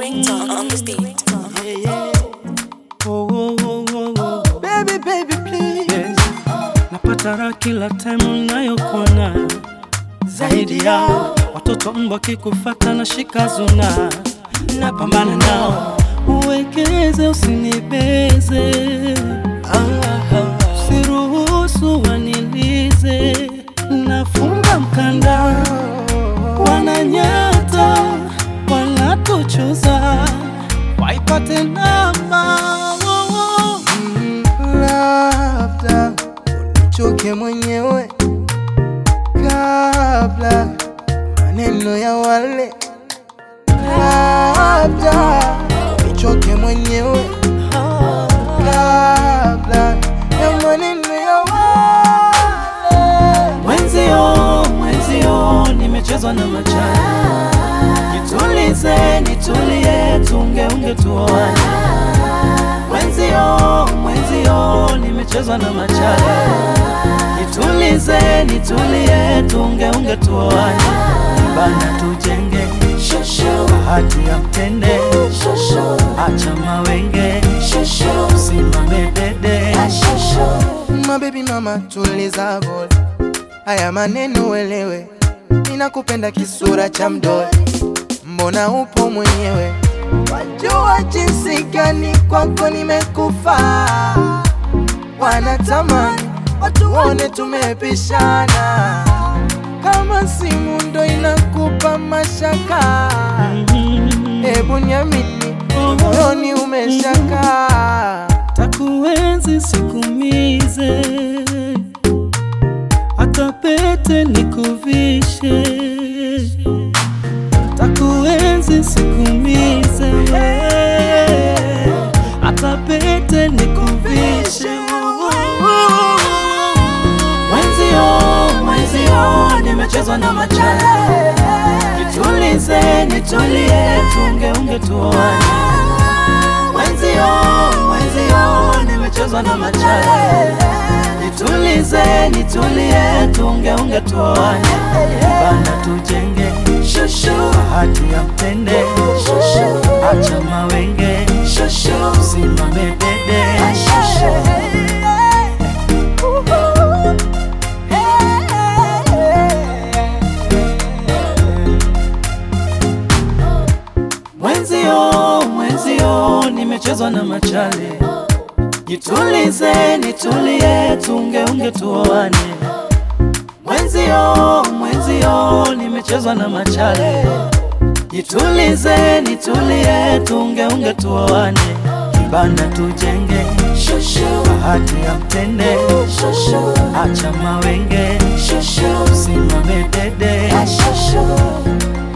ringtone on this beat. Yeah, yeah. Oh, oh, oh, oh, oh. Baby, baby, please. Yes. Napata raha kila time unayokuwa nayo zaidi yao watoto mbwa kikufata na shika zuna napambana nao uwekeze usinibeze usiruhusu wanilize nafunga mkanda wananyata wanatuchuza waipate namba oh, oh. labda unichoke mwenyewe kabla maneno ya wale, labda unichoke mwenyewe kabla ya maneno ya wale. Mwenzio, mwenzio, nimechezwa na machani. Nitulize, nitulie, tungeunge tuoane. Mwenzio, mwenzio, nimechezwa na machani. Nitulize, nitulie, tungeunge tuoane. Bana tujenge bahati ya mtende, acha mawenge, simame dede. Mabebi mama, tuliza bol, haya maneno uelewe, ninakupenda kisura cha mdoli, mbona upo mwenyewe, wajua jinsi gani kwako nimekufa, wanatamani watu waone tumepishana, kama simu ndo inakupa mashaka, hebu niamini, moyoni umeshakaa takuenzi sikumize, hata pete nikuvishe. Takuenzi sikumize, hata pete nikuvishe. Mwenzio, mwenzio, nimechezwa na machale. Nitulize, nitulie, tungeunge tuoane mwenzio mwenzio nimechezwa na machale nitulize nitulie tungeunge tuoane bana tujenge bahati ya mtende acha mawenge simame dede mwenzio mwenzio nimechezwa na machale Nitulize, nitulie, tungeunge tuoane. Mwenzio, mwenzio, nimechezwa na machale. Nitulize, nitulie, tungeunge tuoane. Kibanda tujenge, bahati ya mtende, acha mawenge, simame dede.